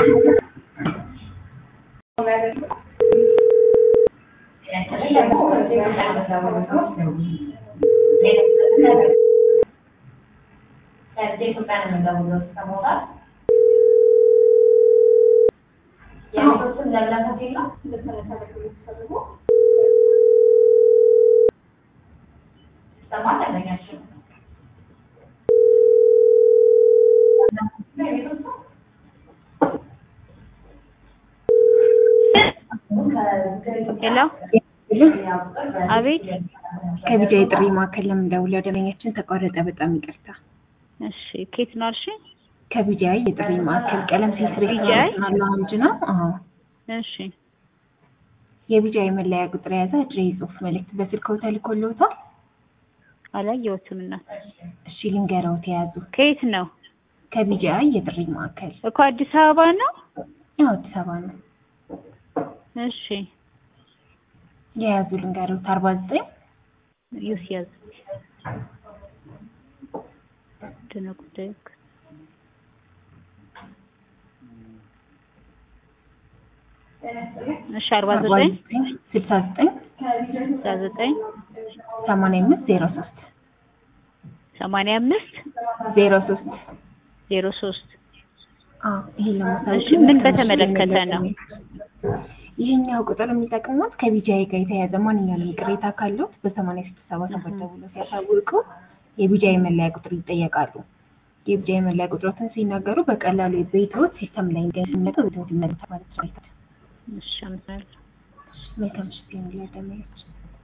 ሄሎ አቤት ከቢጃ የጥሪ ማዕከል ለምንደውለው ደንበኛችን ተቋረጠ። በጣም ይቅርታ። እሺ ኬት ነው አልሽ? ከቢጃ የጥሪ ማዕከል ቀለም ሲስሪ ቢጃይ? ላውንጅ ነው። አዎ እሺ የቢጃ የመለያ ቁጥር የያዘ አጭር የጽሁፍ መልእክት በስልክዎ ተልኮልዎታል? አላየሁትም እናት። እሺ ልንገረዎት የያዙ ከየት ነው ከቢጃ የጥሪ ማዕከል እኮ አዲስ አበባ ነው። ያው አዲስ አበባ ነው። እሺ የያዙ ልንገረዎት አርባ ዘጠኝ ዩስ ያዝ ደህና ጉዳይ እኮ። እሺ አርባ ዘጠኝ ስልሳ ዘጠኝ ስልሳ ዘጠኝ ሰማንያ አምስት ዜሮ ሶስት ሰማንያ አምስት ዜሮ ሶስት ዜሮ ሶስት ይሄን ለማሳወቅ እሺ ምን በተመለከተ ነው? ይሄኛው ቁጥር የሚጠቅሙት ከቢጃይ ጋር የተያያዘ ማንኛውንም ቅሬታ ካሉት በሰማንያ ስድስት ሰባ ሰባት ደውሎ ሲያሳውቁ የቢጃይ መለያ ቁጥር ይጠየቃሉ። የቢጃይ መለያ ቁጥሮትን ሲናገሩ በቀላሉ ቤትዎት ሲስተም ላይ እንደሚመጡ ቤትዎት ይመለሳል ማለት ነው። እሺ አመሰግናለሁ። መልካም ምሽት ይሁንልዎት ደንበኛችን።